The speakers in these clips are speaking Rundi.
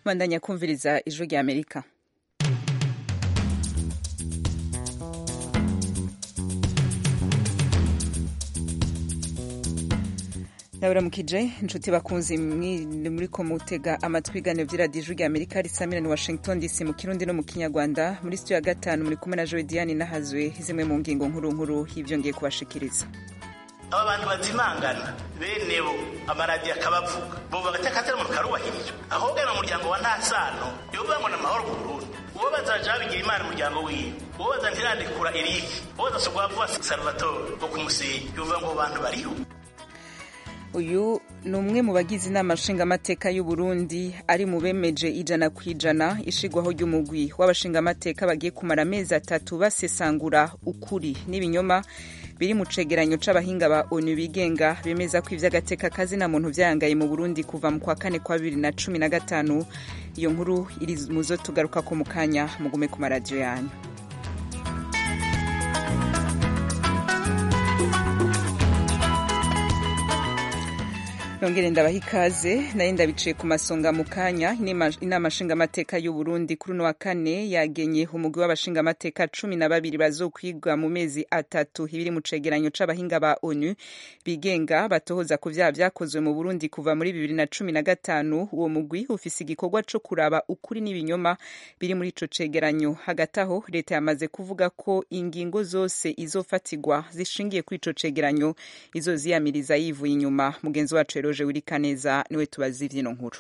bandanya kumviriza ijwi rya amerika ndaburamukije inshuti bakunzi muri ko mutega amatwi ibiganiro by'iradiyo ijwi rya amerika risamira ni washington dc mu kirundi no mu kinyarwanda muri studio ya gatanu muri kumwe na joe diane nahazwe zimwe mu ngingo nkuru nkuru y'ibyo ngiye kubashikiriza aba bantu bazimangana bene bo amaradiyo akabavuga bumva agateka umuntu karubahirijwe ahubwo mu muryango wa nta sano yovuga ngo ni amahoro ku burundi uwo bazaja babigira imana umuryango wiwe uwo baza ntirandikura erike uwo bazasubwa vuba salvatore wo kumusenyi yovuga ngo bantu bariho uyu ni umwe mu bagize inama nshingamateka y'u Burundi ari mu bemeje ijana ku ijana ishigwaho ry'umugwi w'abashingamateka bagiye kumara amezi atatu basesangura ukuri n'ibinyoma biri mu cegeranyo c'abahinga ba onu bigenga bemeza ko ivy'agateka kazina muntu vyayangaye mu Burundi kuva mu kwa kane kwa bibiri na cumi na gatanu iyo nkuru iri muzo tugarukako mu kanya mugume ku maradiyo yanyu nongere ndabaha ikaze nayo ndabiciye ku masonga mu kanya inama nshingamateka y'u Burundi kuri uno wa kane yagenye umugwi w'abashingamateka cumi na babiri bazokwigwa mu mezi atatu ibiri mu cegeranyo c'abahinga ba onu bigenga batohoza ku vyaha vyakozwe mu Burundi kuva muri bibiri na cumi na gatanu uwo mugwi ufise igikorwa co kuraba ukuri n'ibinyoma biri muri ico cegeranyo hagati aho leta yamaze kuvuga ko ingingo zose izofatirwa zishingiye kuri ico cegeranyo izoziyamiriza yivuye inyuma mugenzi wacu Roje Wirikaneza niwe tubazi ivyino nkuru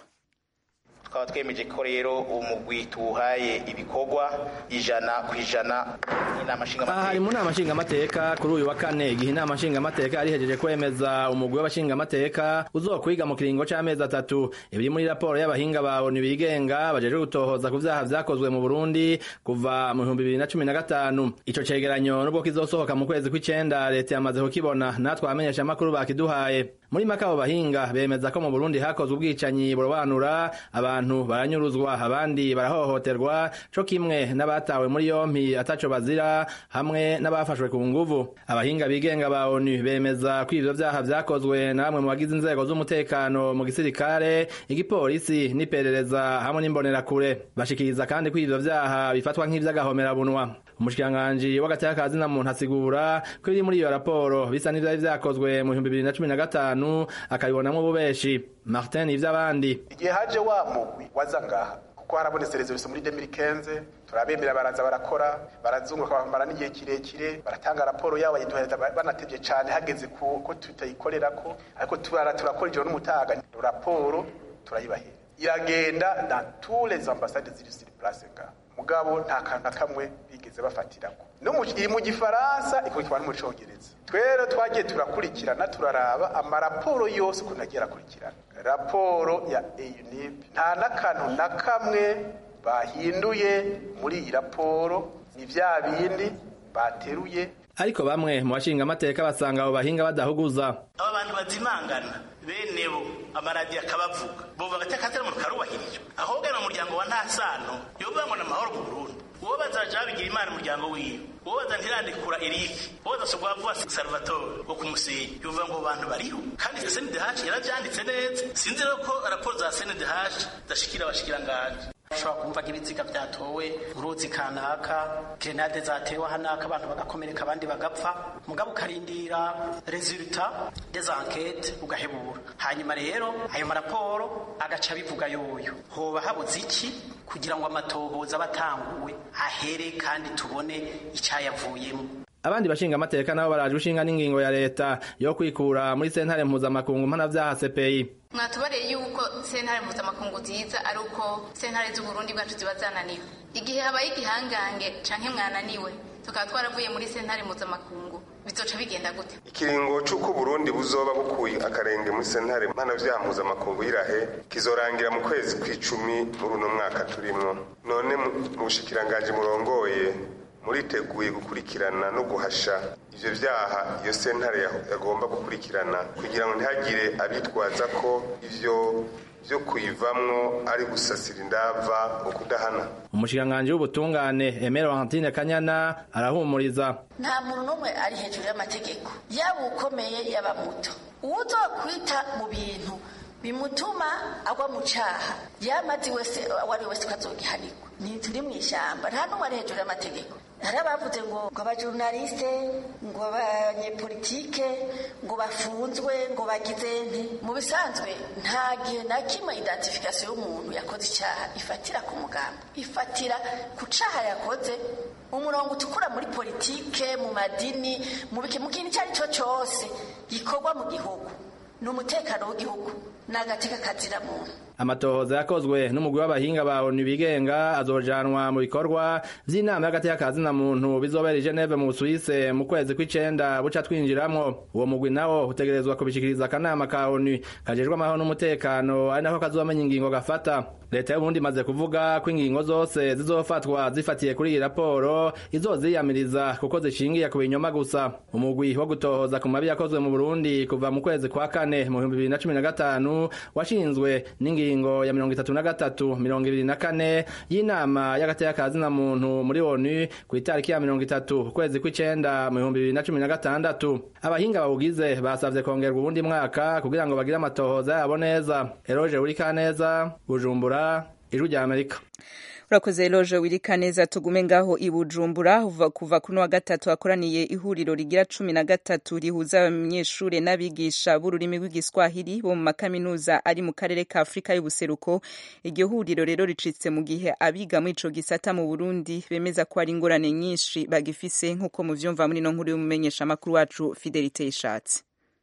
tukaba twemeje ko rero uwo mugwi tuwuhaye ibikorwa ijana ku ijana n'inama nshingamateka hari mu nama nshingamateka kuri uyu wa kane igihe inama nshingamateka yari ihejeje kwemeza umugwi w'abashingamateka uzokwiga mu kiringo c'amezi atatu ibiri muri raporo y'abahinga ba onu bigenga bajeje gutohoza ku vyaha vyakozwe mu burundi kuva mu bihumbi bibiri na cumi na gatanu ico cegeranyo nubwo kizosohoka mu kwezi kw'icenda leta yamaze kukibona natwe abamenyesha amakuru bakiduhaye muri make abo bahinga bemeza ko mu burundi hakozwe ubwicanyi burobanura abantu baranyuruzwa abandi barahohoterwa co kimwe n'abatawe muri yompi ataco bazira hamwe n'abafashwe ku nguvu abahinga bigenga ba onu bemeza ko ivyo vyaha vyakozwe na bamwe mu bagize inzego z'umutekano mu gisirikare igipolisi n'iperereza hamwe n'imbonerakure bashikiriza kandi ko ivyo vyaha bifatwa nk'ivy'agahomerabunwa umushikiranganji w'agateka ka zina muntu asigura ko ibiri muri iyo raporo bisa n'ivyari vyakozwe mu bihumbi bibiri na cumi na gatanu akabibonamwo ububeshi martin ivy'abandi igihe haje wa mugwi waza ngaha kuko harabonetse resolisiyo muri 2015 turabemera baraza barakora barazunguka bamara n'igihe kirekire baratanga raporo yabo bayiduhereza banatevye cane hageze ko tutayikorerako ariko tubara turakora ijoro n'umutaga raporo turayibahera iragenda na tous les ambassades ziri sur place ngaha mugabo nta kantu na kamwe bigeze bafatirako no iri mu gifaransa ikurikirwa no mu congereza twero twagiye turakurikirana turaraba amaraporo yose ukuntu agiye arakurikirana raporo ya eunip nta n'akantu na kamwe bahinduye muri iyi raporo ni vya bindi bateruye ariko bamwe mu bashingamateka basanga abo bahinga badahuguza aba bantu bazimangana bene bo amaradiyo akabavuga bumva agateka umuntu karubahirijwe ahubwo mu muryango wa nta sano yovuga ngo ni amahoro ku burundi uwo bazaja babigira imana umuryango wiwe uwo baza ntirandikura erike uwo bazasubwa vuba salvatore wo kumusenyi yovuga ngo bantu bariho kandi sndh yaravyanditse neza sinzi rero ko raporo za sndh zashikira abashikiranganje ushobora kumva nk'ibiziga byatowe uruzi kanaka grenade zatewe hanaka abantu bagakomereka abandi bagapfa mugabo ukarindira resulta des enquêtes ugahebura hanyuma rero ayo maraporo agaca bivuga yoyo hoba habuze iki kugira ngo amatohoza abatanguwe ahere kandi tubone icyayavuyemo abandi bashinga amateka nabo baraje ushinga n'ingingo ya leta yo kwikura muri sentare mpuzamakungu mpanavyaha CPI mwatubareye yuko sentare mpuzamakungu ziza ari uko sentare z'uburundi bwacu ziba zananiwe igihe habaye igihangange canke mwananiwe tukaba twaravuye muri sentare mpuzamakungu bizoca bigenda gute ikiringo c'uko uburundi buzoba bukuye akarenge muri sentare mpanavyaha mpuzamakungu y'irahe kizorangira mu kwezi kw'icumi muri uno mwaka turimwo none mu bushikiranganji murongoye muriteguye gukurikirana no guhasha ivyo vyaha iyo sentare yagomba gukurikirana kugira ngo ntihagire abitwaza ko ivyo vyo kuyivamwo ari gusasira indava mu kudahana umushikiranganji w'ubutungane Aimé Laurentine Kanyana arahumuriza nta muntu n'umwe ari hejuru y'amategeko yaba ukomeye yaba muto uwuzokwita mu bintu bimutuma agwa mu caha yamazi wese uwo ari we wese ko azogihanirwa ntituri mu ishyamba nta n'umwe ari hejuru y'amategeko hari abavuze ngo ngo abajurnaliste ngo abanyepolitike ngo bafunzwe ngo bagize nti mu bisanzwe nta gihe na kimwe identification y'umuntu yakoze icyaha ifatira ku mugambi ifatira ku caha yakoze umurongo utukura muri politike mu madini mu bike mu kintu icyo ari cyo cyose gikorwa mu gihugu ni umutekano w'igihugu ni agateka kazira muntu amatohoza yakozwe n'umugwi w'abahinga ba ONU bigenga azojanwa mu bikorwa vy'inama y'agateka kazina muntu bizobera i Geneve mu Suisse mu kwezi kw'icenda buca twinjiramwo uwo mugwi nawo utegerezwa kubishikiriza akanama ka ONU kajejwe amahoro n'umutekano ari nako kazomenya ingingo gafata leta y'uburundi imaze kuvuga ko ingingo zose zizofatwa zifatiye kuri iyi raporo izoziyamiriza kuko zishingiye ku binyoma gusa umugwi wo gutohoza ku mabi yakozwe mu burundi kuva mu kwezi kwa kane mu bihumbi bibiri na cumi na gatanu washinzwe n'ingingo ya mirongo itatu na gatatu mirongo ibiri na kane y'inama y'agateka kazina muntu muri onu ku itariki ya mirongo itatu ukwezi kw'icenda mu bihumbi bibiri na cumi na gatandatu abahinga bawugize basavye kongerwa uwundi mwaka kugira ngo bagire amatohoza yabo neza eroje urikaneza bujumbura ijwi rya amerika urakoze loje wirika neza tugume ngaho i bujumbura kuva kuno wa gatatu hakoraniye ihuriro rigira cumi na gatatu rihuza abanyeshure n'abigisha b'ururimi rw'igiswahili bo mu makaminuza ari mu karere ka afurika y'ubuseruko iryo huriro rero ricitse mu gihe abiga muri ico gisata mu burundi bemeza ko ari ingorane nyinshi bagifise nk'uko muvyumva muri no nkuru y'umumenyesha amakuru wacu fidelite yishatse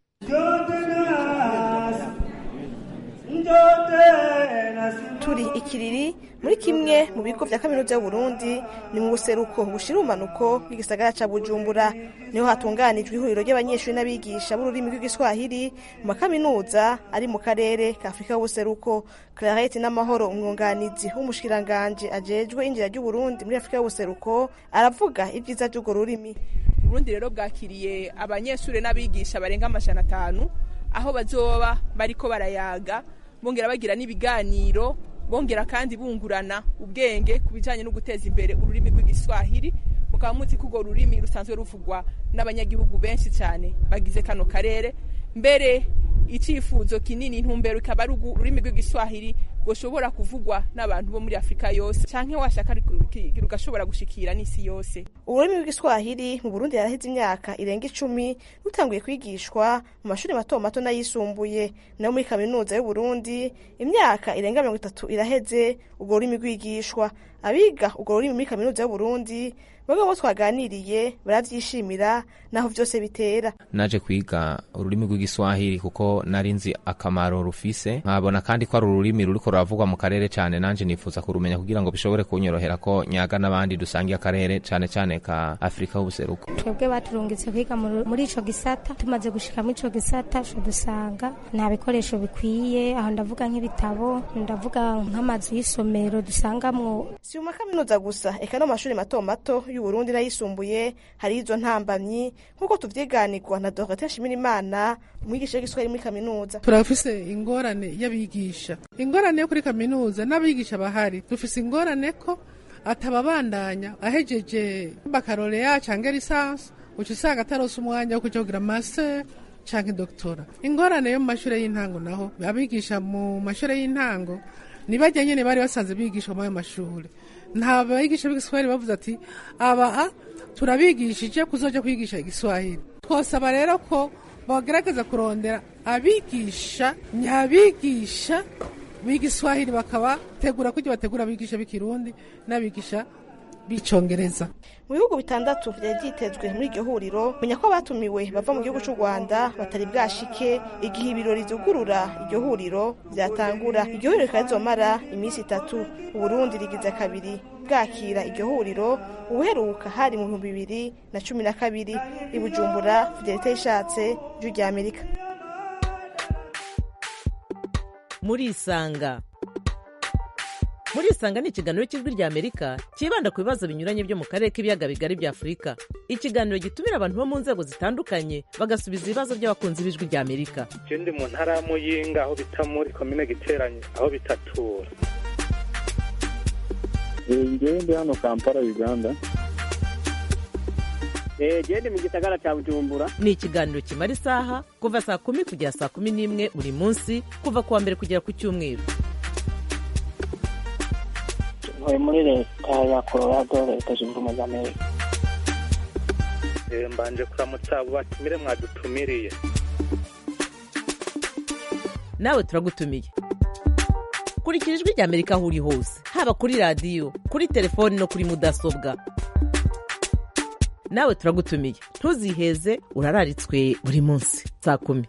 turi ikiriri muri kimwe mu bigo vya kaminuza y'uburundi ni mu buseruko bushira umanuko bw'igisagara ca bujumbura niho hatunganijwe ihuriro ry'abanyeshuri n'abigisha b'ururimi rw'igiswahili mu makaminuza ari mu karere ka afurika y'ubuseruko clarete n'amahoro umwunganizi w'umushikiranganje ajejwe injira ry'uburundi muri afurika y'ubuseruko aravuga ibyiza vy'urwo rurimi uburundi rero bwakiriye abanyeshuri n'abigisha barenga amajana atanu aho bazoba bariko barayaga bongera bagira n'ibiganiro bongera kandi bungurana ubwenge ku bijyanye no guteza imbere ururimi rw'igiswahili mukaba muzi ko urwo rurimi rusanzwe ruvugwa n'abanyagihugu benshi cyane bagize kano karere mbere icyifuzo kinini intumbero ikaba ari ururimi rw'igiswahili rushobora kuvugwa n'abantu bo muri afurika yose cyangwa washaka rugashobora gushikira n'isi yose ururimi rw'igiswahili mu burundi yaraheze imyaka irenga icumi rutanguye kwigishwa mu mashuri mato mato n'ayisumbuye nayo muri kaminuza y'uburundi imyaka irenga mirongo itatu iraheze urwo rurimi rwigishwa abiga urwo rurimi muri kaminuza y'uburundi bamwe bo twaganiriye baravyishimira naho vyose bitera naje kwiga ururimi rw'igiswahili kuko nari nzi akamaro rufise nkabona kandi ko ari ururimi ruriko ruravugwa mu karere cane nanje nifuza kurumenya kugira ngo bishobore kunyorohera ko nyaga n'abandi dusangiye akarere cane cane ka afurika y'ubuseruko twebwe baturungitse kwiga muri ico gisata tumaze gushika muri ico gisata co dusanga nta bikoresho bikwiye aho ndavuga nk'ibitabo ndavuga nk'amazu y'isomero dusangamwo si mu makaminuza gusa eka no mu mashuri mato mato y'uburundi n'ayisumbuye hari izo ntambamyi nk'uko tuvyiganirwa na dogiteri nshimirimana umwigisha w'igiswahili muri kaminuza turafise ingorane y'abigisha ingorane yo kuri kaminuza n'abigisha bahari dufise ingorane ko atababandanya ahejeje bakaloreya canke lisansi uca usanga atarose umwanya wo kuja kugira master canke doktora ingorane yo mu mashure y'intango naho abigisha mu mashure y'intango ni barya nyene bari basanze bigisha muri ayo mashure nta bigisha b'igiswahili bavuze ati aba turabigishije kuzoja kwigisha igiswahili twosaba rero ko bagerageza kurondera abigisha nyabigisha b'igiswahili bakabategura kugira bategura abigisha b'ikirundi n'abigisha b'icongereza mu bihugu bitandatu vyari vyitezwe muri iryo huriro menya ko abatumiwe bava mu gihugu c'u rwanda batari bwashike igihe ibirori vyugurura iryo huriro vyatangura iryo huriro rikaba rizomara iminsi itatu uburundi rigize kabiri bwakira iryo huriro ubuheruka hari mu bihumbi bibiri na cumi na kabiri i bujumbura fidelite ishatse ijwi rya amerika murisanga murisanga ni ikiganiro cy'ijwi rya amerika cyibanda ku bibazo binyuranye byo mu karere k'ibiyaga bigari bya afurika ikiganiro gitumira abantu bo mu nzego zitandukanye bagasubiza ibibazo by'abakunzi b'ijwi rya amerika ndi mu ntara ya muyinga aho bita muri komine giteranye aho bitatura ngewe ndi hano kampala uganda gende mu gisagara cya bujumbura ni ikiganiro kimara isaha kuva saa kumi kugera saa kumi n'imwe buri munsi kuva ku wa mbere kugera ku cyumweru ntuye muri leta ya colorado leta zunze ubumwe za amerika mbanje kuramutsa abo batumire mwadutumiriye nawe turagutumiye kurikira ijwi ry'amerika aho uri hose haba kuri radiyo kuri telefoni no kuri mudasobwa nawe turagutumiye ntuziheze urararitswe buri munsi saa kumi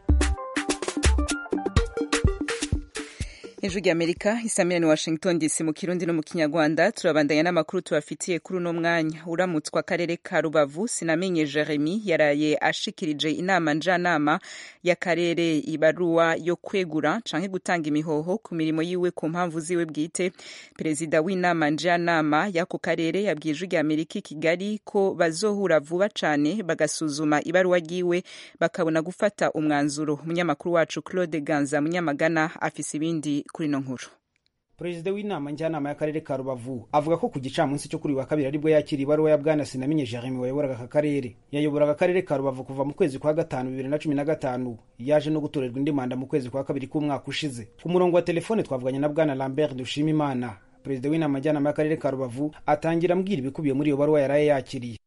ijwi ry'amerika isamira ni washington dc mu kirundi no mu kinyarwanda turabandanya n'amakuru tubafitiye kuri uno mwanya uramutswa akarere ka rubavu sinamenye jeremy yaraye ashikirije inama njyanama y'akarere ibaruwa yo kwegura canke gutanga imihoho ku mirimo yiwe ku mpamvu ziwe bwite perezida w'inama njyanama y'ako karere yabwiye ijwi ry'amerika i kigali ko bazohura vuba cane bagasuzuma ibaruwa ryiwe bakabona gufata umwanzuro umunyamakuru wacu claude ganza munyamagana afise ibindi kuri ino nkuru perezida w'inama njyanama y'akarere ka rubavu avuga ko ku gicamunsi cyo kuri wa kabiri aribwo yakira ibaruwa ya bwana sinamenye jeremy wayoboraga aka karere yayoboraga akarere ka rubavu kuva mu kwezi kwa gatanu bibiri na cumi na gatanu yaje no gutorerwa indi manda mu kwezi kwa kabiri k'umwaka ushize ku murongo wa telefone twavuganye na bwana lambert dushimimana perezida w'inama njyanama y'akarere ka rubavu atangira ambwira ibikubiye muri iyo baruwa yaraye yakiriye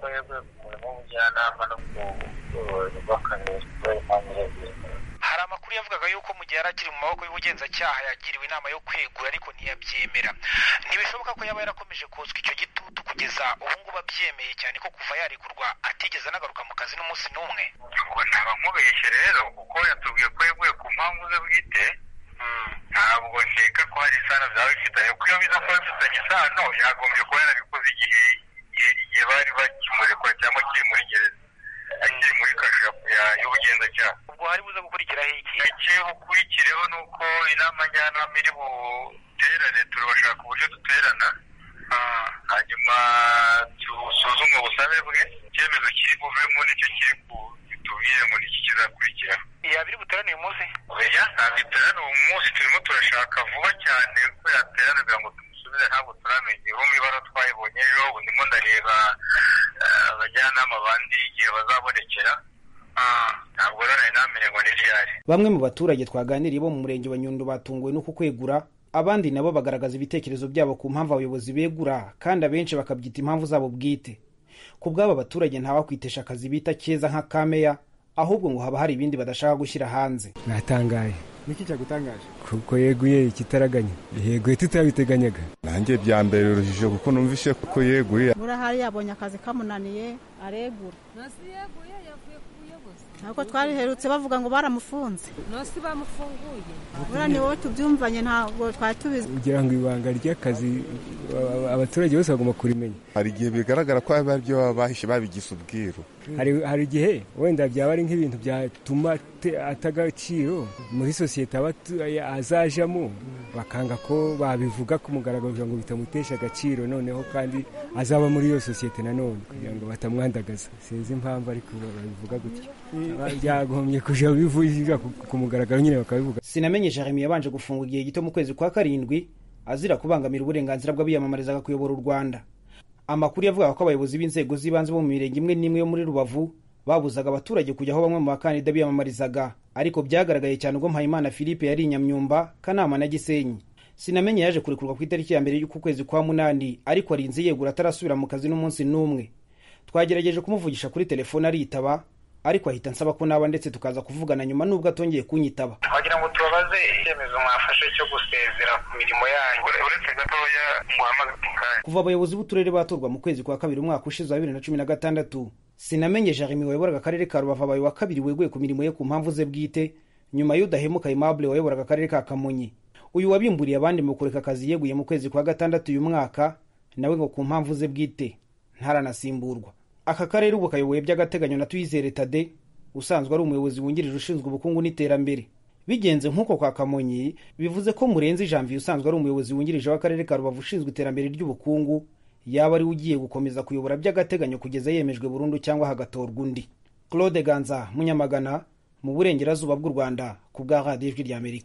hari amakuru yavugaga yuko mu gihe yari akiri mu maboko y'ubugenzacyaha yagiriwe inama yo kwegura ariko ntiyabyemera ntibishoboka ko yaba yarakomeje kotswa icyo gitutu kugeza ubu ngubu abyemeye cyane ko kuva yarekurwa atigeze anagaruka mu kazi n'umunsi n'umwe ngo ntaba nkubeshye rero kuko yatubwiye ko yeguye ku mpamvu ze bwite ntabwo nkeka ko hari isano byaba bifitanye kuko iyo biza kuba bifitanye isano yagombye kuba yarabikoze igihe igihe bari bakimurekura cyangwa kiri muri gereza akiri muri kasho y'ubugenzacyaha ubwo hari buze gukurikiraho iki icyo bukurikireho ni uko inama njyanama iri buterane turabashaka uburyo duterana hanyuma dusuzume ubusabe bwe icyemezo kiri buvemo nicyo kiri tubwire ngo niki kizakurikiraho yaba iri buterane uyu munsi oya ntabwo iterane uwo munsi turimo turashaka vuba cyane ko yaterana kugira ngo tumusubize ntabwo turamenya ubu mu ibara twayibonye ejo ubu ndimo ndareba abajyanama bandi igihe bazabonekera ntabwo rero nari namenye ngo ni ryari bamwe mu baturage twaganiriye bo mu murenge wa nyundo batunguwe no kukwegura abandi nabo bagaragaza ibitekerezo byabo ku mpamvu abayobozi begura kandi abenshi bakabyita impamvu zabo bwite ku bw'aba baturage ntawakwitesha akazi bita keza nka kameya ahubwo ngo haba hari ibindi badashaka gushyira hanze natangaye niki cyagutangaje kuko yeguye ikitaraganya yeguye tutabiteganyaga nanjye bya mbere urujijo kuko numvise ko yeguye burahari yabonye akazi kamunaniye aregura ntabwo twariherutse bavuga ngo baramufunze nosi bamufunguye buriya ni wowe tubyumvanye ntabwo twari tubizi kugira ngo ibanga ry'akazi abaturage bose bagomba kurimenya hari igihe bigaragara ko ari byo baba bahishe babigize ubwiru hari igihe wenda byaba ari nk'ibintu byatuma ata agaciro muri sosiyete azajamo bakanga ko babivuga ku mugaragaro kugira ngo bitamutesha agaciro noneho kandi azaba muri iyo sosiyete nanone kugira ngo batamwandagaza sinzi impamvu ariko babivuga gutyo byagombye kujya bivuga ku mugaragaro nyine bakabivuga sinamenye jeremy yabanje gufungwa igihe gito mu kwezi kwa karindwi azira kubangamira uburenganzira bw'abiyamamarizaga kuyobora u rwanda amakuru yavugaga ko abayobozi b'inzego z'ibanze bo mu mirenge imwe n'imwe yo muri rubavu babuzaga abaturage kujya aho bamwe mu bakandida biyamamarizaga ariko byagaragaye cyane ubwo mpayimana philippe yari inyamyumba kanama na gisenyi sinamenye yaje kurekurwa ku itariki ya mbere y'uku kwezi kwa munani ariko arinze yegura atarasubira mu kazi n'umunsi n'umwe twagerageje kumuvugisha kuri telefone aritaba ariko ahita nsaba ko naba ndetse tukaza kuvugana nyuma nubwo atongeye kunyitaba wagira ngo tubabaze icyemezo mwafashe cyo gusezera ku mirimo yanyu uretse gatoya muhamagaye kuva abayobozi b'uturere batorwa mu kwezi kwa kabiri umwaka ushize wa bibiri na cumi na gatandatu sinamenye jeremy wayoboraga akarere ka rubavu abaye wa kabiri weguye ku mirimo ye ku mpamvu ze bwite nyuma y'udahemuka aimable wayoboraga akarere ka kamonyi uyu wabimburiye abandi mu kureka akazi yeguye mu kwezi kwa gatandatu uyu mwaka nawe ngo ku mpamvu ze bwite ntaranasimburwa aka karere ubu kayoboye by'agateganyo na tuyizere tade usanzwe ari umuyobozi wungirije ushinzwe ubukungu n'iterambere bigenze nk'uko kwa kamonyi bivuze ko murenzi janvier usanzwe ari umuyobozi wungirije w'akarere ka rubavu ushinzwe iterambere ry'ubukungu yaba ari ugiye gukomeza kuyobora by'agateganyo kugeza yemejwe burundu cyangwa hagatorwa undi claude ganza munyamagana mu burengerazuba bw'u rwanda ku bwa radiyo ijwi ry'amerika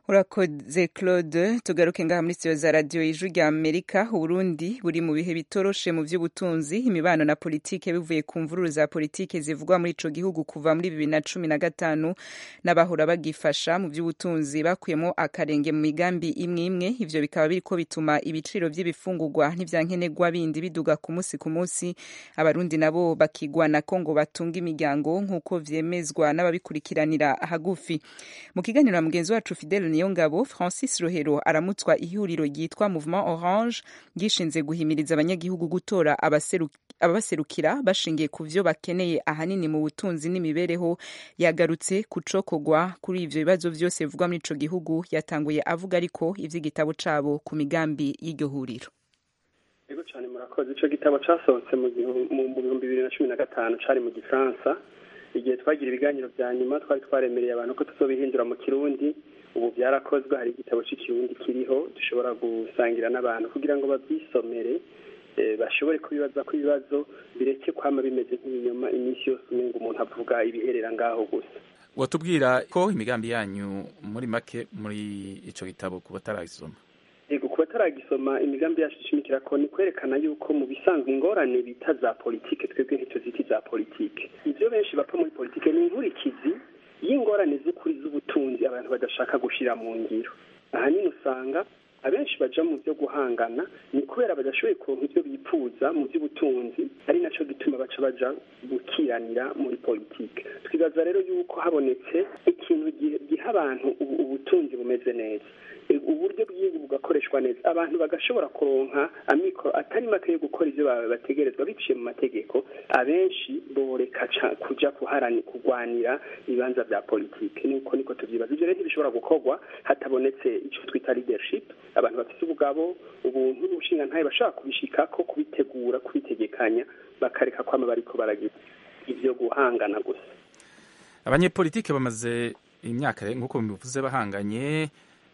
urakoze claude tugaruke ngaha muri studio za radiyo ijwi rya amerika uburundi buri mu bihe bitoroshe mu by'ubutunzi imibano na politike bivuye ku mvururu za politike zivugwa muri ico gihugu kuva muri bibiri na cumi na gatanu n'abahora bagifasha mu by'ubutunzi bakuyemo akarenge mu migambi imwe imwe ivyo bikaba biriko bituma ibiciro vy'ibifungurwa n'ivyankenerwa bindi biduga ku munsi ku munsi abarundi nabo bakigwana ko ngo batunga imiryango nk'uko vyemezwa n'ababikurikiranira hagufi mu kiganiro na mugenzi wacu fidele niyongabo francis rohero aramutswa ihuriro ryitwa mouvement orange ryishinze guhimiriza abanyagihugu gutora ababaserukira bashingiye ku vyo bakeneye ahanini mu butunzi n'imibereho yagarutse kucokogwa kuri ivyo bibazo vyose bivugwa muri ico gihugu yatanguye avuga ariko ivy'igitabo cabo ku migambi y'iryo huriro yego cyane murakoze ico gitabo casohotse mu bihumbi bibiri na cumi na gatanu cari mu gifaransa igihe twagira ibiganiro vya nyuma twari twaremereye abantu ko tuzobihindura mu kirundi ubu byarakozwe hari igitabo cy'ikirundi kiriho dushobora gusangira n'abantu kugira ngo babyisomere bashobore kubibaza ko ibibazo bireke kwama bimeze nk'ibinyoma iminsi yose umenga umuntu avuga ibiherera ngaho gusa watubwira ko imigambi yanyu muri make muri ico gitabo ku bataragisoma yego ku bataragisoma imigambi yacu ishimikira ko ni kwerekana yuko mu bisanzwe ingorane bita za politike twebwe ntituziti za politike ivyo benshi bapfa muri politike ni inkurikizi y'ingorane z'ukuri z'ubutunzi abantu badashaka gushira mu ngiro ahanini usanga abenshi baja mu byo guhangana ni kubera badashoboye kuronka ivyo bipfuza mu by'ubutunzi ari naco gituma baca baja gukiranira muri politike twibaza rero yuko habonetse ikintu giha abantu ubutunzi bumeze neza uburyo bw'igihugu bugakoreshwa neza abantu bagashobora kuronka amikoro atari make yo gukora ivyo bategerezwa biciye mu mategeko abenshi boreka kuja kuharani kurwanira ibibanza vya politike nuko niko tuvyibaza ivyo rero ntibishobora gukorwa hatabonetse ico twita leadership abantu bafite ubugabo ubuntu n'ubushingantahe bashobora kubishikako kubitegura kubitegekanya bakareka kwama bariko baragira ivyo guhangana gusa abanyepolitike bamaze imyaka nk'uko bivuze bahanganye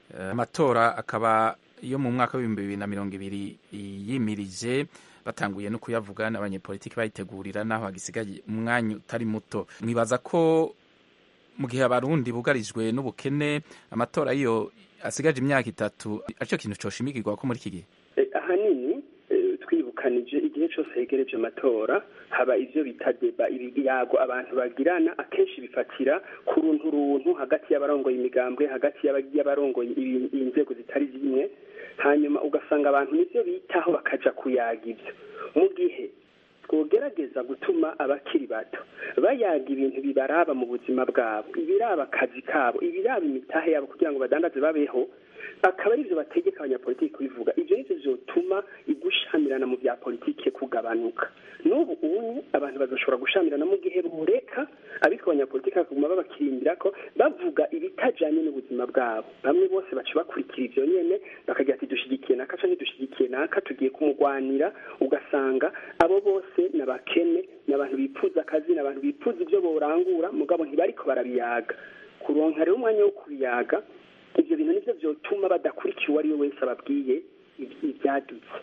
amatora akaba yo mu mwaka w'ibihumbi bibiri na mirongo ibiri yimirije batanguye no kuyavuga n'abanyepolitiki bayitegurira naho hagisigaye umwanya utari muto mwibaza ko mu gihe abarundi bugarijwe n'ubukene amatora iyo asigaje imyaka itatu aricyo kintu coshimikirwa ko muri iki gihe ahanini twibukanije igihe cyose hegereje amatora haba ivyo bita deba ibiyago abantu bagirana akenshi bifatira ku runtu runtu hagati y'abarongoye imigambwe hagati y'abarongoye inzego zitari zimwe hanyuma ugasanga abantu nivyo bitaho bakaja kuyaga ivyo mu gihe twogerageza gutuma abakiri bato bayaga ibintu bibaraba mu buzima bwabo ibiraba akazi kabo ibiraba imitahe yabo kugira ngo badandaze babeho akaba ari byo bategeka abanyapolitiki kubivuga ibyo nivyo vyotuma igushamirana mu bya politike kugabanuka n'ubu ubu abantu bazashobora gushamirana mu gihe bureka ariko abanyapolitiki bakaguma babakirindira ko bavuga ibitajanye n'ubuzima bwabo bamwe bose baca bakurikira ivyo nyene bakagira ati dushigikiye naka canke dushigikiye naka tugiye kumugwanira ugasanga abo bose ni abakene ni abantu bipfuza akazi ni abantu bipfuza ivyo borangura mugabo ntibariko barabiyaga kuronka rero umwanya wo kubiyaga ivyo bintu nivyo vyotuma badakurikira uwo ari we wese ababwiye ivyadutse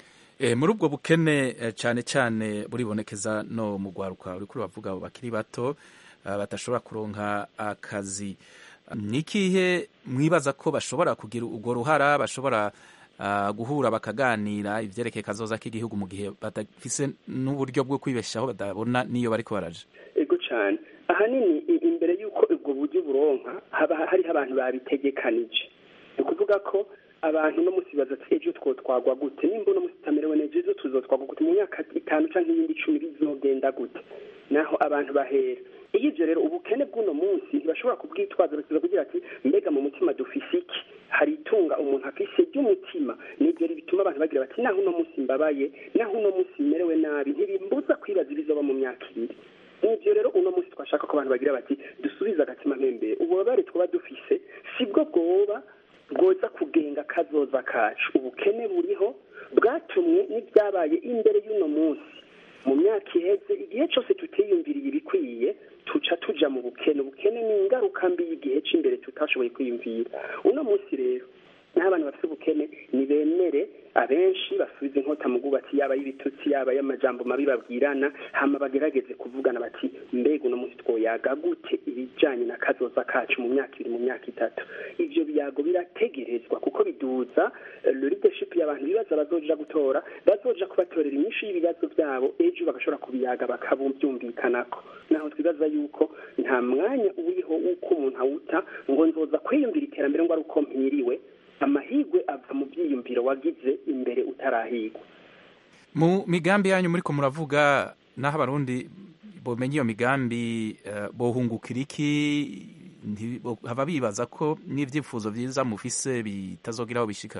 e, muri ubwo bukene cyane cyane buribonekeza no mu rwaruka uriko uravuga abo bakiri bato uh, badashobora kuronka akazi ni ikihe mwibaza ko bashobora kugira urwo ruhara bashobora uh, guhura bakaganira ivyerekeye kazoza k'igihugu mu gihe badafise n'uburyo bwo kwibeshaho badabona niyo bariko baraja ego cane ahanini imbere y'uko ubwo buryo buronka haba hariho abantu babitegekanije ni ukuvuga ko abantu no musi baza ati ejo twotwagwa gute nimba uno musi utamerewe neza ejo tuzotwagwa gute mu myaka itanu canke iyindi icumi bizogenda gute naho abantu bahera iyo ivyo rero ubukene bw'uno munsi ntibashobora kubwitwaza basiza kugira ati mbega mu mutima dufise iki hari itunga umuntu afise ry'umutima nivyo bituma abantu bagira bati naho uno munsi mbabaye naho uno munsi merewe nabi ntibimbuza kwibaza ibizoba mu myaka ibiri nivyo rero uno munsi twashaka ko abantu bagira bati dusubize agatima mpembere ububabare twaba dufise sibwo bwoba bwoza kugenga kazoza kacu ubukene buriho bwatumwe n'ibyabaye imbere y'uno munsi mu myaka iheze igihe cyose tutiyumviriye ibikwiye tuca tuja mu bukene ubukene ni ingaruka mbi y'igihe cy'imbere tutashoboye kwiyumvira uno munsi rero n'abantu bafite ubukene nibemere abenshi basubiza inkota mu bwubatsi yaba y'ibitutsi yaba y'amajambo mabi babwirana hama bagerageze kuvugana bati mbega uno munsi twoyaga gute ibijanye na kazoza kacu mu myaka ibiri mu myaka itatu ivyo biyago birategerezwa kuko biduza eh, le leadership y'abantu bibaza bazoja gutora bazoja kubatorera inyinshi y'ibibazo vyabo ejo bagashobora kubiyaga bakabyumvikanako naho twibaza yuko nta mwanya uriho w'uko umuntu awuta ngo nzoza kwiyumvira iterambere ngo ari uko mpiriwe amahigwe ava mu byiyumviro wagize imbere utarahigwa mu migambi yanyu muriko muravuga naho abarundi bomenya iyo migambi eh, bohungukira iki nti- bo- haba bibaza ko n'ivyifuzo vyiza mufise bitazogira aho bishika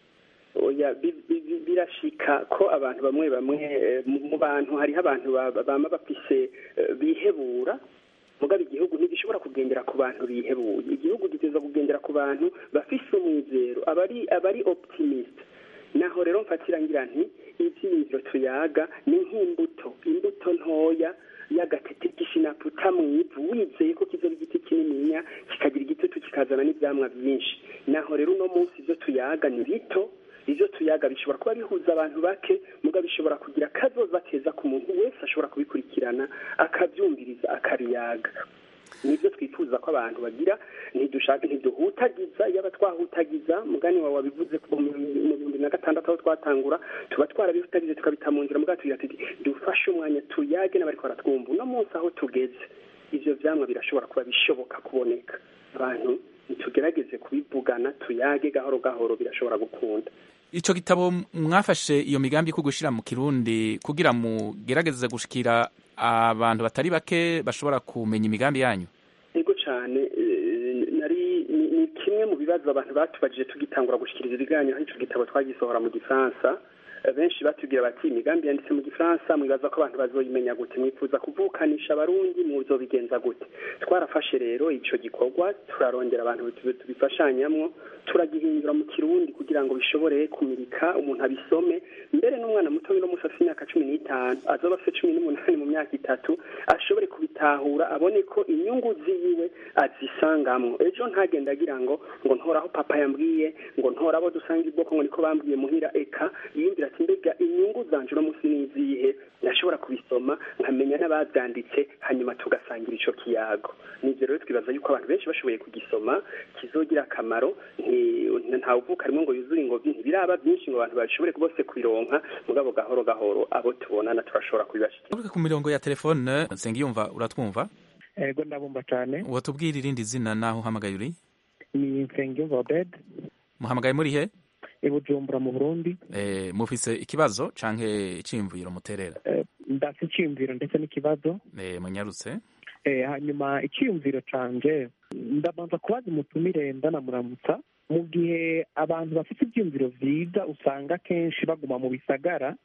oya bi- bi- bi- birashika ko abantu bamwe bamwe eh, mu mu bantu hariho abantu ba- ba- bama bafise eh, bihebura mugabo igihugu ntigishobora kugendera ku bantu bihebuye igihugu giteza kugendera ku bantu bafise umwizero abari abari optimist naho rero mfatira ngira nti ivyiyumviro tuyaga ni nk'imbuto imbuto ntoya y'agatete k'ishinaputa mw'ivu wizeye ko kizoba igiti kinininya kikagira igitutu kikazana n'ivyamwa vyinshi naho rero uno munsi ivyo tuyaga ni bito ivyo tuyaga bishobora kuba bihuza abantu bake muga bishobora kugira akazoza keza ku muntu wese ashobora kubikurikirana akavyumviriza akabiyaga nibyo twifuza ko abantu bagira ntidushaka ntiduhutagiza yaba twahutagiza mugani wawe wabivuze ko mu mu bihumbi na gatandatu aho twatangura tuba twarabihutagize tukabita mu nzira mugabo tugira tuti dufashe umwanya tuyage n'abariko baratwumva uno munsi aho tugeze ivyo vyamwa birashobora kuba bishoboka kuboneka abantu nitugerageze kubivugana tuyage gahoro gahoro birashobora gukunda ico gitabo mwafashe iyo migambi ko gushira mu kirundi kugira mugerageze gushikira abantu batari bake bashobora kumenya imigambi yanyu ego cyane eh, nari ni ni kimwe mu bibazo abantu batubajije tugitangura gushikiriza ibiganiro aho ico gitabo twagisohora mu gifaransa Eh, benshi batubwira bati imigambi yanditse mu gifaransa mwibaza ko abantu bazoyimenya gute mwifuza kuvukanisha abarundi muzobigenza gute twarafashe rero ico gikorwa turarondera abantu tu- tubifashanyamwo turagihindura mu kirundi kugira ngo bishobore kumurika umuntu abisome mbere n'umwana muto no musi afite imyaka cumi n'itanu azoba afite cumi n'umunani mu myaka itatu ashobore kubitahura abone ko inyungu ziwe azisangamwo ejo ntagenda agira ngo ngo ntora aho papa yambwiye ngo ntora abo dusanga ibwoko ngo niko bambwiye muhira eka yiyumvira ati mbega inyungu zanje uno munsi ni izihe ndashobora kubisoma nkamenya n'ababyanditse hanyuma tugasangira ico kiyago nivyo rero twibaza yuko abantu benshi bashoboye kugisoma kizogira akamaro nti- ntawuvuka rimwe ngo yuzure ingobyi ntibiraba byinshi ngo abantu bashobore bose kubironka mugabo gahoro gahoro abo tubonana turashobora kubibashikira Tuvuge ku mirongo ya telefone Nsengiyumva uratwumva ego ndabumva cyane watubwira irindi zina naho uhamagaye uri ni nsengiyumva obed muhamagaye muri he i bujumbura mu burundi eh, mufise ikibazo canke iciyumviro muterera Eh, ndafite icyiyumviro ndetse n'ikibazo eh, munyarutse Eh, hanyuma icyiyumviro canje ndabanza kubaza umutumire ndanamuramutsa mu gihe abantu bafite ibyiyumviro vyiza usanga kenshi baguma mu bisagara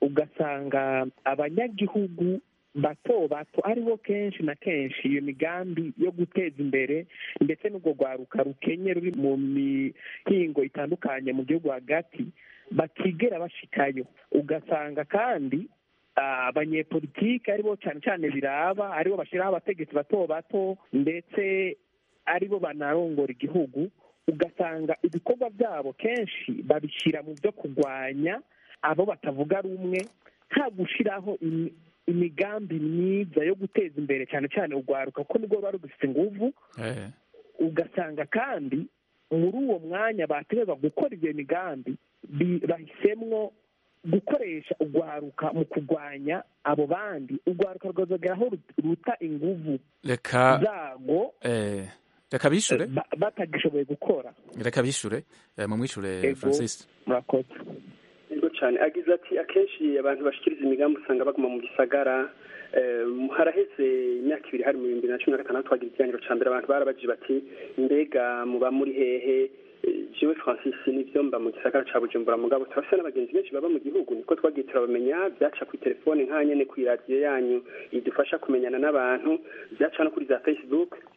ugasanga abanyagihugu bato bato aribo kenshi na kenshi iyo migambi yo guteza imbere ndetse n'ubwo rwaruka rukenye ruri mu mihingo itandukanye mu gihugu hagati batigera bashikayo ugasanga kandi ah, abanyepolitike aribo cyane cyane biraba aribo bashyiraho abategetsi bato bato ndetse aribo banarongora igihugu ugasanga ibikorwa byabo kenshi babishyira mu byo kurwanya abo batavuga rumwe nta gushyiraho imi- imigambi myiza yo guteza imbere cyane cyane urwaruka kuko nibwo ruba rugifite inguvu eh. ugasanga kandi muri uwo mwanya bategerezwa gukora iyo migambi bi- bahisemwo gukoresha urwaruka mu kurwanya abo bandi urwaruka rwazageraho ru- ruta inguvu reka zago eh, reka bishure ba- batagishoboye gukora reka bishure eh, mumwishure Ego. Francis murakoze Yego cyane agize ati akenshi abantu bashikiriza imigambi usanga baguma mu gisagara eh, haraheze imyaka ibiri hari mu bihumbi bibiri na cumi na gatandatu twagira ikiganiro ca mbere abantu barabajije bati mbega muba muri hehe Eh, jewe francis nivyo mba mu gisagara ca bujumbura mugabo turafise n'abagenzi benshi baba mu gihugu niko twagiye turabamenya vyaca kuri telefone nkanyene kuri radiyo yanyu idufasha kumenyana n'abantu vyaca no kuri za facebook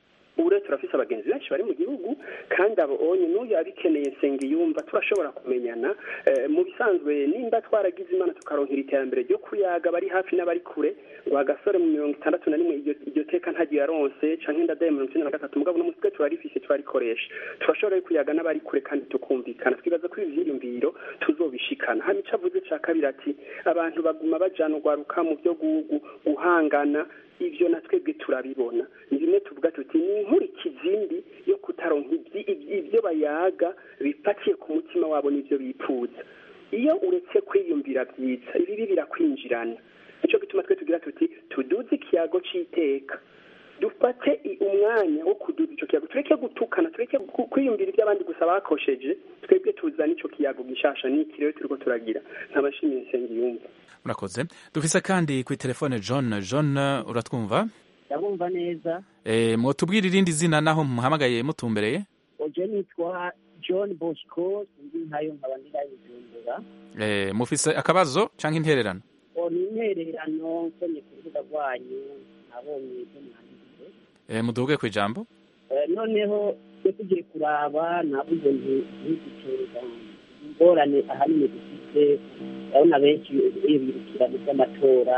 ubu rero turafise abagenzi benshi bari mu gihugu kandi abo onye n'uyu abikeneye nsenga yumva turashobora kumenyana mu bisanzwe nimba twaragize imana tukaronkera iterambere ryo kuyaga bari hafi n'abari kure ngo agasore mu mirongo itandatu na rimwe iryo teka ntagiye yaronse canke ndadaye mirongo icenda na gatatu mugabo n'umunsi twe turarifise turarikoresha turashobora kuyaga n'abari kure kandi tukumvikana twibaza ko ibi vyiyumviro tuzobishikana hama ico avuze ca kabiri ati abantu baguma bajana urwaruka mu vyo guhangana ivyo na twebwe turabibona ni bimwe tuvuga tuti ni inkurikizindi yo kutaronka ivyo bayaga bipatiye ku mutima wabo n'ivyo bipfuza iyo uretse kwiyumvira vyiza ibibi birakwinjirana nico gituma twe tugira tuti tuduze ikiyago c'iteka dufate umwanya wo kuduza ico kiyago tureke gutukana tureke kwiyumvira ivyo abandi gusa bakosheje twebwe tuzana ico kiyago gishasha n'iki rero turiko turagira nkabashimiye nsenga yumva murakoze dufise kandi kuri telefone john john uratwumva ndabumva neza e, mwotubwira irindi zina naho muhamagaye mutumbereye oje nitwa john bosco sinzi nkayo nkaba ndirayijumbura e, mufise akabazo canke intererano o ni intererano nsomye ku rubuga rwanyu nabonye ibyo mwanditse e, muduge ku ijambo e, noneho twe tugiye kuraba navuze nti ntigiteza ingorane ahanini dufite urabona benshi birukira mu by'amatora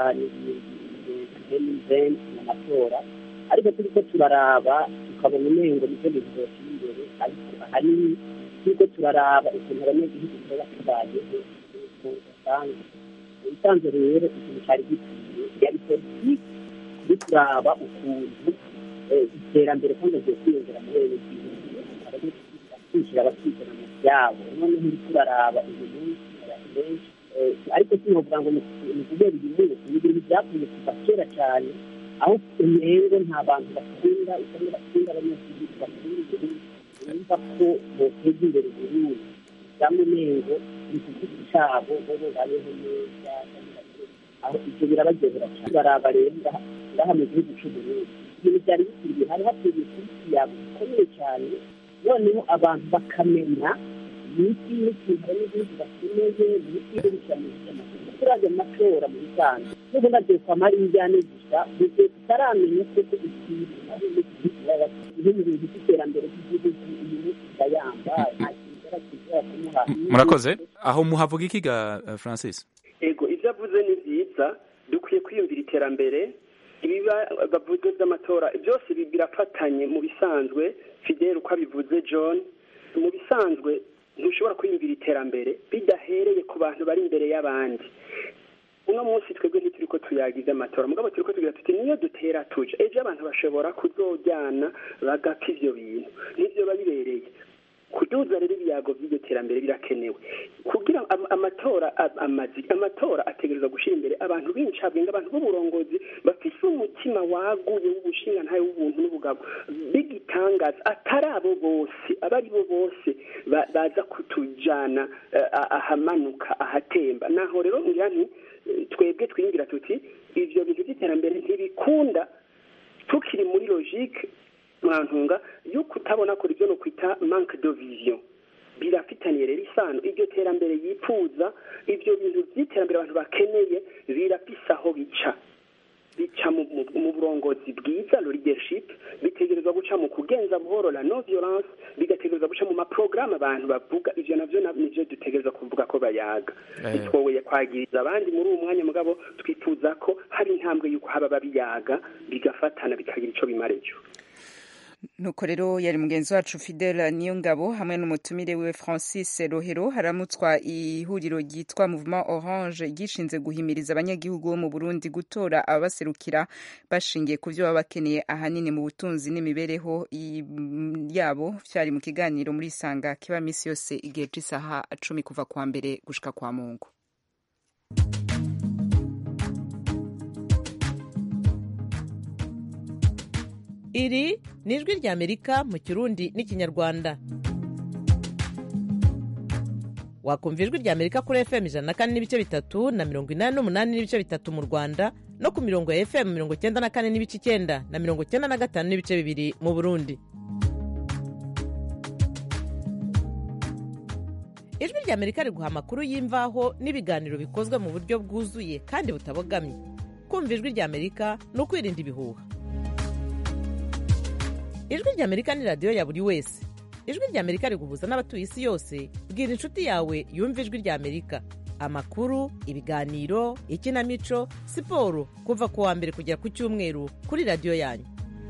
n'ibintu amatora ariko turiko turaraba tukabona umengo nivyo bintu vyotuma imbere ariko ahanini turiko turaraba ukuntu abanyagihugu tuba tubayeho usanga ubusanzwe rero ikintu cari gikwiye yari politiki turi kuraba ukuntu iterambere kandi agiye kwiyongera mu bene gihugu kwishyira abakizana mu vyabo noneho uriko uraraba uyu munsi abantu benshi ariko sinovuga ngo ni kubera iyi munsi ni ibintu byakunze kuva kera cyane aho umengo nta bantu bakunda usanga bakunda abanyagihugu bakunda igihugu bumva ko boteza imbere uburundi cyangwa umengo ni ku giti cyabo bo babeho neza aho ibyo birabagezera cyane baraba rero ngaha mu gihugu cy'uburundi ibintu byari bikwiriye hari hakwiriye kuri yabo bikomeye cyane noneho abantu bakamenya imiti n'ikintu n'igihugu bakeneye imiti yo gushyira mu by'amatora turaje mu matora mu bisanzwe n'ubu nagiye kwa marinjyane gusa mu gihe tutaramenya koko ikintu ari ibintu bintu by'iterambere ry'igihugu uyu munsi ndayamba nta kintu cyarakiza kumuha murakoze aho muhavuga iki ga francis ego ibyo avuze ni byiza dukwiye kwiyumvira iterambere ibiba bavuze by'amatora byose birafatanye mu bisanzwe fidel uko abivuze john mu bisanzwe ntushobora kwiyumvira iterambere bidahereye ku bantu bari imbere y'abandi uno munsi twebwe ntituri ko tuyagize amatora mugabo turi ko tugira tuti niyo dutera tuja ejo abantu bashobora kuzojyana bagapfa ivyo bintu nivyo babibereye kuduza rero ibiyago by'iryo terambere birakenewe kugira amatora amazi amatora ategerezwa gushyira imbere abantu b'incabwenge abantu b'uburongozi bafise umutima waguye w'ubushinga ntayo w'ubuntu n'ubugabo bigitangaza atari abo bose abo ari bo bose baza kutujana ahamanuka ahatemba naho rero ngira nti twebwe twingira tuti ivyo bintu by'iterambere ntibikunda tukiri muri logique mwantunga yo kutabona ko ibyo no kwita manque de vision birafitaniye rero isano iryo terambere yipfuza ibyo bintu by'iterambere abantu bakeneye birafise aho bica bica mu burongozi bwiza lo leadership bitegerezwa guca mu kugenza buhoro la no violence bigategerezwa guca mu maprograme abantu bavuga ivyo navyo nivyo dutegerezwa kuvuga ko bayaga bitwoboye kwagiriza abandi muri uwo mwanya mugabo twifuza ko hari intambwe y'uko haba babiyaga bigafatana bikagira ico bimarejo nuko rero yari mugenzi wacu fidela niyo ngabo hamwe n'umutumire we francis rohero haramutswa ihuriro ryitwa mouvement orange ryishinze guhimiriza abanyagihugu bo mu burundi gutora ababaserukira bashingiye ku byo baba bakeneye ahanini mu butunzi n'imibereho yabo byari mu kiganiro muri isanga kiba minsi yose igihe cy'isaha cumi kuva kwa mbere gushika kwa mungu iri ni ijwi ry'amerika mu kirundi n'ikinyarwanda wakumva ijwi ry'amerika kuri fm ijana na kane n'ibice bitatu na mirongo inani n'umunani n'ibice bitatu mu rwanda no ku mirongo ya fm mirongo icyenda na kane n'ibice icyenda na mirongo icyenda na gatanu n'ibice bibiri mu burundi ijwi ry'amerika riguha amakuru y'imvaho n'ibiganiro bikozwe mu buryo bwuzuye kandi butabogamye kumva ijwi ry'amerika ni ukwirinda ibihuha ijwi rya amerika ni radiyo ya buri wese ijwi rya amerika riguhuza n'abatuye isi yose bwira inshuti yawe yumva ijwi rya amerika amakuru ibiganiro ikinamico siporo kuva ku wa mbere kugera ku cyumweru kuri radiyo yanyu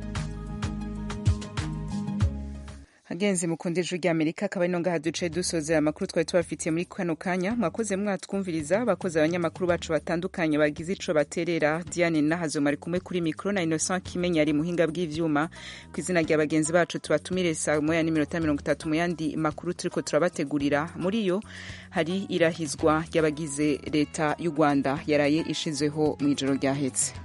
agenzi mukunda ijwi rya amerika akaba ari ngaha duce dusozera amakuru twari tubafitiye muri kano kanya mwakoze mwatwumviriza abakozi abanyamakuru bacu batandukanye bagize ico baterera diane nahazo mari kumwe kuri mikro na innocent kimenya ari muhinga bw'ivyuma ku izina rya bagenzi bacu tubatumire saa moya n'iminota mirongo itatu mu yandi makuru turiko turabategurira muri yo hari irahizwa ry'abagize leta y'u rwanda yaraye ishizeho mu ijoro ryahetse